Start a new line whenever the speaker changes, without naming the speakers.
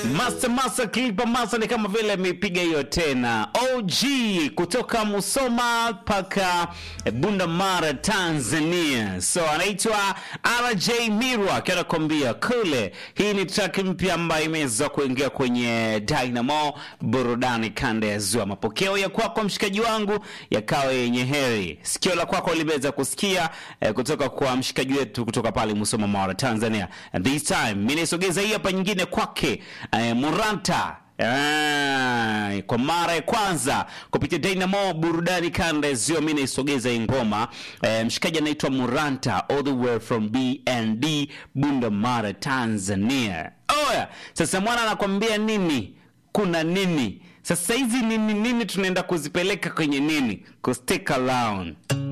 Master Master Clipper Master ni kama vile amepiga hiyo tena. OG kutoka Musoma mpaka Bunda Mara Tanzania. So anaitwa RJ Mirwa akiwa anakuambia kule. Hii ni track mpya ambayo imeweza kuingia kwenye Dynamo burudani kanda ya Ziwa. Mapokeo ya kwako mshikaji wangu yakawa yenye heri. Sikio la kwako limeweza kusikia eh, kutoka kwa mshikaji wetu kutoka pale Musoma Mara Tanzania. And this time mimi naisogeza hii hapa nyingine kwake eh, Muranta Ah, kwa mara ya kwanza kupitia Dynamo burudani kanda ya Ziwa, mimi naisogeza hii ngoma eh, mshikaji anaitwa Muranta all the way from BND Bunda Mara Tanzania. Oya, sasa mwana anakwambia nini? Kuna nini? Sasa hizi nini nini tunaenda kuzipeleka kwenye nini? Ku stick around.